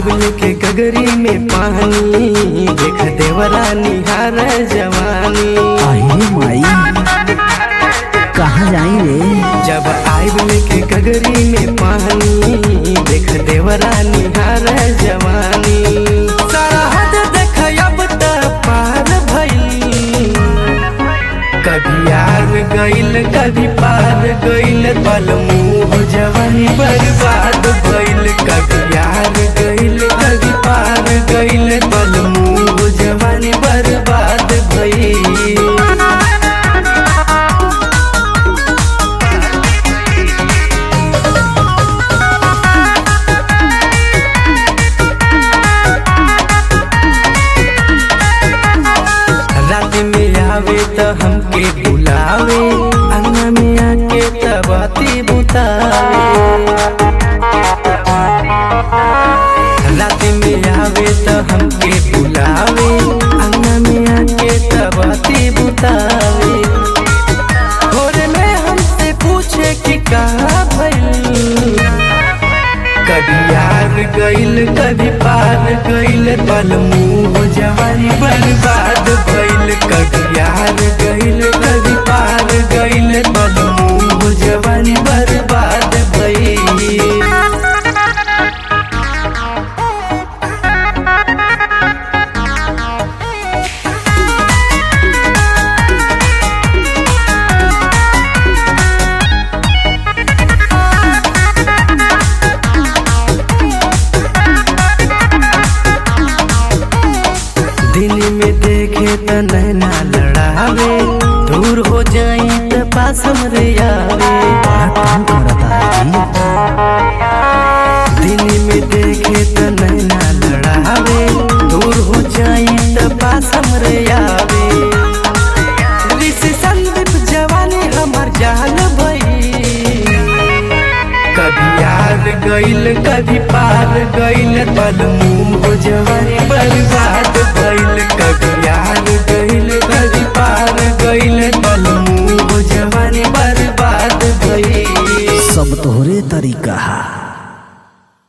आइब लेके गगरी में पानी देख देवरा निहार जवानी अहे माई कहाँ जाई रे जब आइब लेके गगरी में पानी देख देवरा निहार जवानी सरहद देख अब त पार भइल कभी यार गइल कभी पार गइल पल मुँह जवानी बर्बाद भइल कभी यार गइल कभी पार गइल पल मुँह जवानी बर्बाद भइल रात में आवे त हमके बुलावे अंगना में आके त बाती बुतावे रात में आवे त हमके बुलावे अंगना में आके त बाती बुतावे भोर में हमसे पूछे कि कहाँ भइल कभी यार गइल कभी पार गइल पल मुँह जवानी बर्बाद भइल कभी यार गइल कभी पार गइल पल मुँह जवानी बर्बाद भइल दिन में देखे त नैना लड़ावे दूर हो जाई त पास हमरे आवे काम करता है दिन में देखे त नैना लड़ावे दूर हो जाई त पास हमरे आवे ऋषि संदीप जवानी हमर जान भई कभी यार गइल कभी पार गइल पल मुँह जवानी